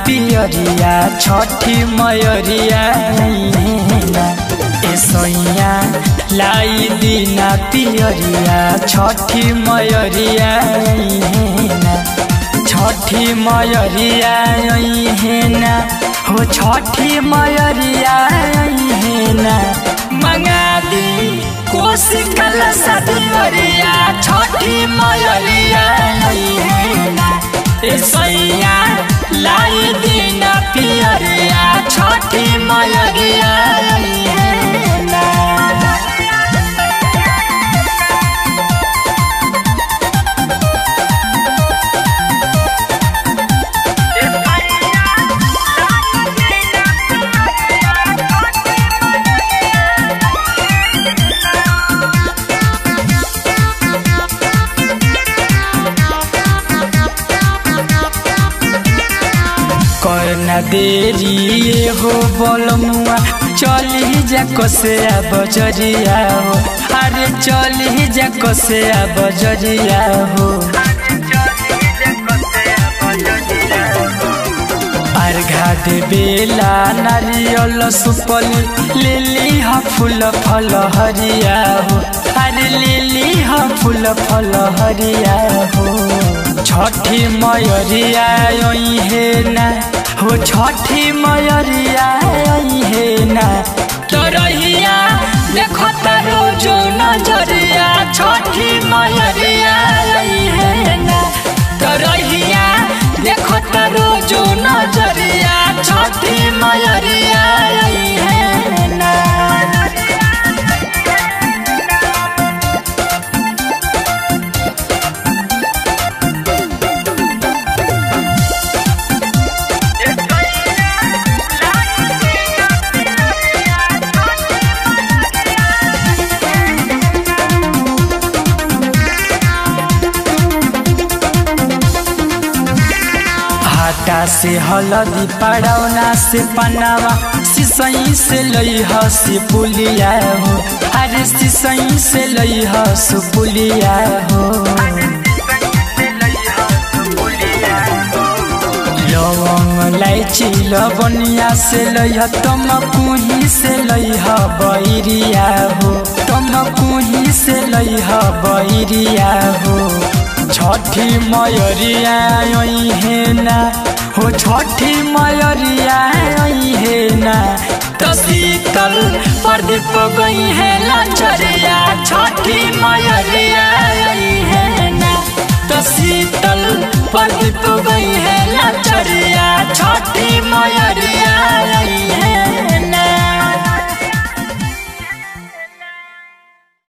पियरिया छठी मयरिया ना ए सैया लाई दीना पियरिया छठी मयरिया ना छठी मयरिया ना हो छठी मयरिया ना मंगा दी कोसी कल सदियरिया छठी मयरिया ना ए सैया लाई दिन पियरिया छठी मयरिया ना करना देरी ये हो बोलमुआ चली जा कसे आ बजरिया हो अरे चली जा कसे आ बजरिया हो अर्घा दे बेला नारियल सुपल लिली ह फूल फल हरिया हो अरे लिली ह फूल फल हरिया हो छठी मयरिया हे ना हो छठी मयरिया हे ना तरहिया देखो तारो जो नजरिया छठी मयरिया हे ना तरहिया देखो तारो जो नजरिया छठी मयरिया हे ना आटा से हलदी पड़ौना से पनावा सिसई से लई हसी पुलिया हो अरे सिसई से लई हस पुलिया हो लवंग इलायची लवनिया से लई तम कुही से लई बैरिया हो तम कुही से लई बैरिया हो छठी मयरिया हे ना हो छठी मयरिया हे ना तो शीतल प्रदीप गई है लचरिया छठी मयरिया हे ना तो शीतल प्रदीप गई है